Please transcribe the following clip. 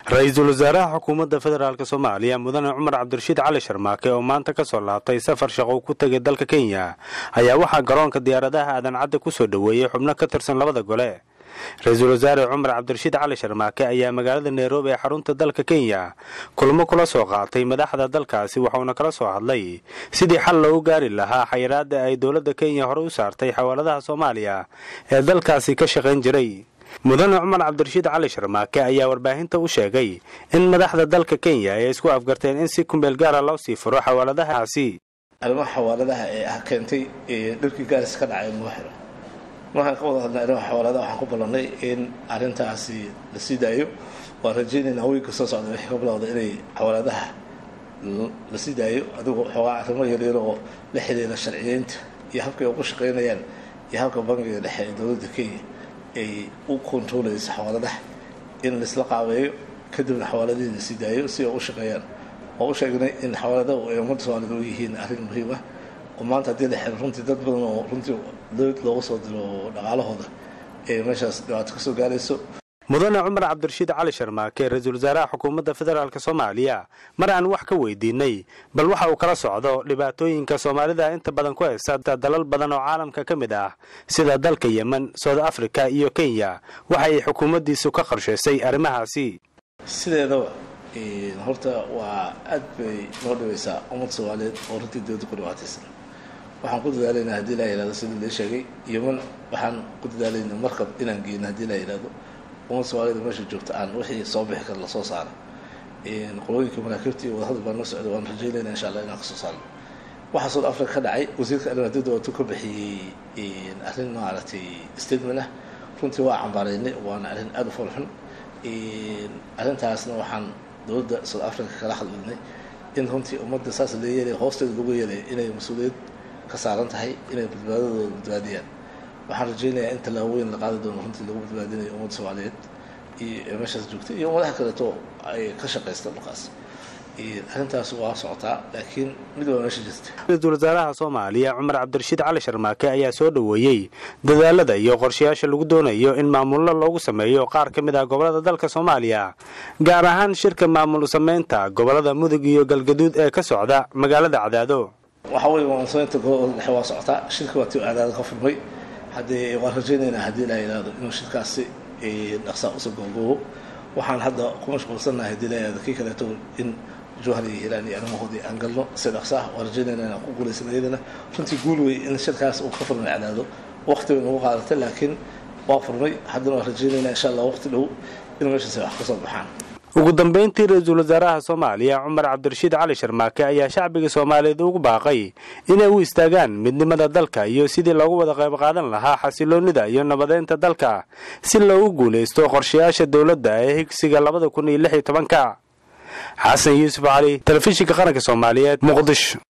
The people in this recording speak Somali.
ra-iisul wasaaraha xukuumadda federaalk soomaaliya mudane cumar cabdirashiid cali sharmaake oo maanta ka soo laabtay safar shaqo ku tegay dalka kenya ayaa waxaa garoonka diyaaradaha aadan cadde ku soo dhoweeyey xubno ka tirsan labada gole ra-iisul wasaare cumar cabdirashiid cali sharmaake ayaa magaalada nairobi ee xarunta dalka kenya kulmo kula soo qaatay madaxda dalkaasi waxauna kala soo hadlay sidii xal loogu gaari lahaa xayiraada ay dowladda kenya hore u saartay xawaaladaha soomaaliya ee dalkaasi ka shaqayn jiray mudane cumar cabdirashiid cali sharmaake ayaa warbaahinta u sheegay in madaxda dalka kenya ay isku afgarteen in si kumbeel gaara loo sii furo xawaaladahaasi arrimaha xawaaladaha ee ah keentay dhirkii gaaris ka dhacay muwaxiro markaan ka wada hadlay arrimaha xawaaladaha waxaan ku ballannay in arrintaasi la sii daayo waan rajaynaynaa weynka soo socda wixii ka bilowda inay xawaaladaha la sii daayo adigoo xoogaa arrimo yaryar oo la xiriira sharciyeynta iyo habkay ugu shaqaynayaan iyo habka bangiga dhexe ee dowladda kenya ay u kontarolaysa xawaaladaha in laisla qaabeeyo kadibna xawaaladihii la sii daayo si ay u shaqeeyaan oo u sheegnay in xawaaladahu ay ummadda soomaalida u yihiin arrin muhiim ah oo maanta haddii la xiro runtii dad badan oo runtii dowlad looga soo diro dhaqaalahooda ee meeshaas dhibaato ka soo gaarayso mudane cumar cabdirashiid cali sharmaake ra-iisul wasaaraha xukuumadda federaalk soomaaliya mar aan wax ka weydiinay bal waxa uu kala socdo dhibaatooyinka soomaalida inta badan ku haysta dalal badan oo caalamka ka mid ah sida dalka yemen south africa iyo kenya waxa ay xukuumaddiisu ka qorshaysay arrimahaasi sideedaba horta waa aad bay noo dhibaysaa ummad soomaaliyeed oo runtii dowladda ku dhibaataysan waxaan ku dadaalaynaa haddii laa yihahdo sidii la sheegay yemen waxaan ku dadaalaynaa markab inaan geyno haddii laa yihahdo ummad soomaaliyed meesha joogta aan wixii soo bixi kara lasoo saaro qolooyinka maraakiibta iyo wadahadal baan noo socday waan rajaynayna insha allah inaan kasoo saarno waxaa south africa ka dhacay wasiirka arrimaha dibadda watuu ka bixiyey arrin maaragtay statement ah runtii waa cambaaraynay waana arrin aada u foolxun arrintaasna waxaan dowladda south africa kala hadlinay in runtii ummadda saas la yeelay hoosteeda lagu yeelay inay mas-uuliyad ka saaran tahay inay badbaadadooda badbaadiyaan waxaan rajaynayaa in tallaabooyin la qaadi doono runtii lagu badbaadinayo ummadda soomaaliyeed iyo meeshaas joogtay iyo ummadaha kaleeto ay ka shaqaysta dhulkaas arrintaas waa socotaa laakiin mid waa meesha jirta ra-iisul wasaaraha soomaaliya cumar cabdirashiid cali sharmaake ayaa soo dhoweeyey dadaalada iyo qorshayaasha lagu doonayo in maamullo loogu sameeyo qaar ka mid ah gobollada dalka soomaaliya gaar ahaan shirka maamul samaynta gobollada mudug iyo galgaduud ee ka socda magaalada cadaado waxa weye maamulsamaynta gobolada dhexe waa socotaa shirka waa tii cadaado ka furmay haddee waan rajaynaynaa haddii la yidhaahdo inuu shirkaasi dhaqsaa usoo googoobo waxaan hadda ku mashquulsannahay haddii la yidhahdo kii kaleeto in jowhar iyo hilaan iyo arrimahoodii aan galno si dhaqsaah waan rajaynayna inaan ku guulaysan iyadana runtii guul wey in shirkaas uu ka furmay cadaado waqti bay nagu qaadatay laakiin waa furmay haddana waan rajaynaynaa insha allah waqti dhow in meeshaasi wax ka soo baxaan ugu dambayntii ra-iisul wasaaraha soomaaliya cumar cabdirashiid cali sharmaake ayaa shacbiga soomaaliyeed ugu baaqay inay u istaagaan midnimada dalka iyo sidii loogu wada qayb qaadan lahaa xasiloonnida iyo nabadeynta dalka si loogu guulaysto qorshayaasha dowladda ee higsiga labada kun iyo lix iyo tobanka xasan yuusuf cali telefishinka qaranka soomaaliyeed muqdisho